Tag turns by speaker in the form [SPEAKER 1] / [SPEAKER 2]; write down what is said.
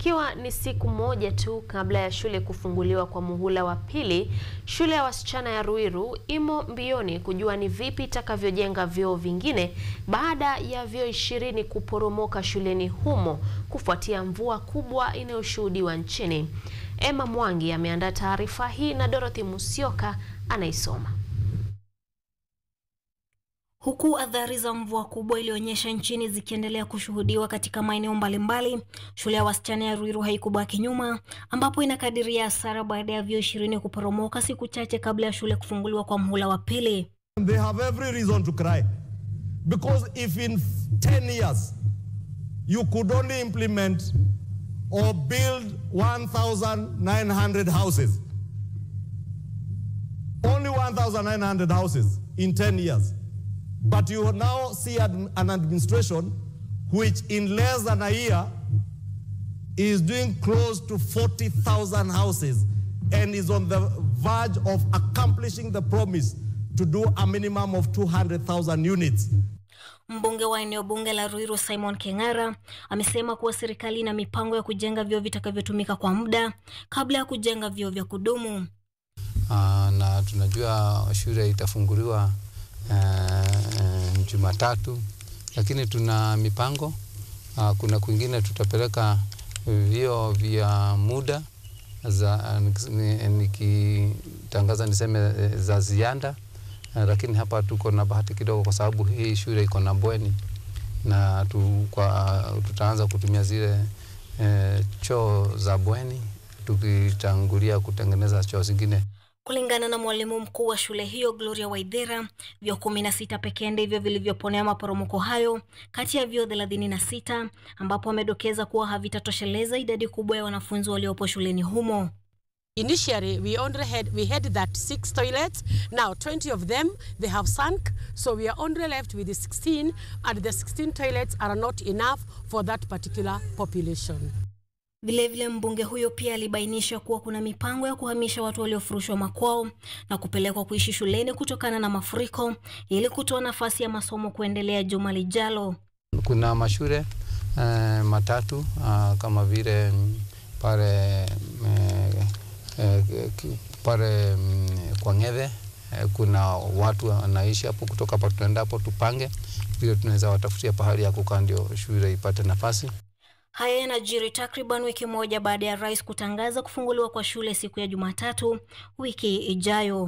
[SPEAKER 1] Ikiwa ni siku moja tu kabla ya shule kufunguliwa kwa muhula wa pili, shule ya wasichana ya Ruiru imo mbioni kujua ni vipi itakavyojenga vyoo vingine baada ya vyoo ishirini kuporomoka shuleni humo kufuatia mvua kubwa inayoshuhudiwa nchini. Emma Mwangi ameandaa taarifa hii na Dorothy Musyoka anaisoma.
[SPEAKER 2] Huku athari za mvua kubwa iliyoonyesha nchini zikiendelea kushuhudiwa katika maeneo mbalimbali, shule ya wasichana ya Ruiru haikubaki nyuma, ambapo inakadiria hasara baada ya vyoo ishirini kuporomoka siku chache kabla ya shule kufunguliwa kwa muhula wa pili.
[SPEAKER 3] They have every reason to cry because if in 10 years you could only implement or build 1,900 houses, only 1,900 houses in 10 years, but you now see an an administration which in less than a year is doing close to 40,000 houses and is on the verge of accomplishing the promise to do a minimum of 200,000 units.
[SPEAKER 2] Mbunge wa eneo bunge la Ruiru Simon Keng'ara amesema kuwa serikali ina mipango ya kujenga vyoo vitakavyotumika kwa muda kabla ya kujenga vyoo vya kudumu.
[SPEAKER 4] Uh, na tunajua shule itafunguliwa uh, Jumatatu, lakini tuna mipango uh, kuna kwingine tutapeleka vyoo vya muda za nikitangaza niseme za ziada uh, lakini hapa tuko na bahati kidogo kwa sababu hii shule iko na bweni na tu, kwa, tutaanza kutumia zile uh, choo za bweni tukitangulia kutengeneza choo zingine.
[SPEAKER 2] Kulingana na mwalimu mkuu wa shule hiyo Gloria Waithera, vyoo kumi na sita pekee ndivyo vilivyoponea maporomoko hayo kati ya vyoo thelathini na sita ambapo amedokeza kuwa havitatosheleza idadi kubwa ya wanafunzi waliopo shuleni humo.
[SPEAKER 5] Initially, we only had we had that six toilets. Now, 20 of them they have sunk, so we are only left with the 16, and the 16 toilets are not enough for that particular population.
[SPEAKER 2] Vilevile mbunge huyo pia alibainisha kuwa kuna mipango ya kuhamisha watu waliofurushwa makwao na kupelekwa kuishi shuleni kutokana na mafuriko ili kutoa nafasi ya masomo kuendelea juma lijalo.
[SPEAKER 4] Kuna mashule eh, matatu uh, kama vile pale eh, eh, pale mm, kwa Ng'ethe eh, kuna watu wanaishi hapo, kutoka hapo tunaenda hapo Tupange, vile tunaweza watafutia pahali ya kukaa ndio shule ipate nafasi.
[SPEAKER 2] Haya yanajiri takriban wiki moja baada ya rais kutangaza kufunguliwa kwa shule siku ya Jumatatu wiki ijayo.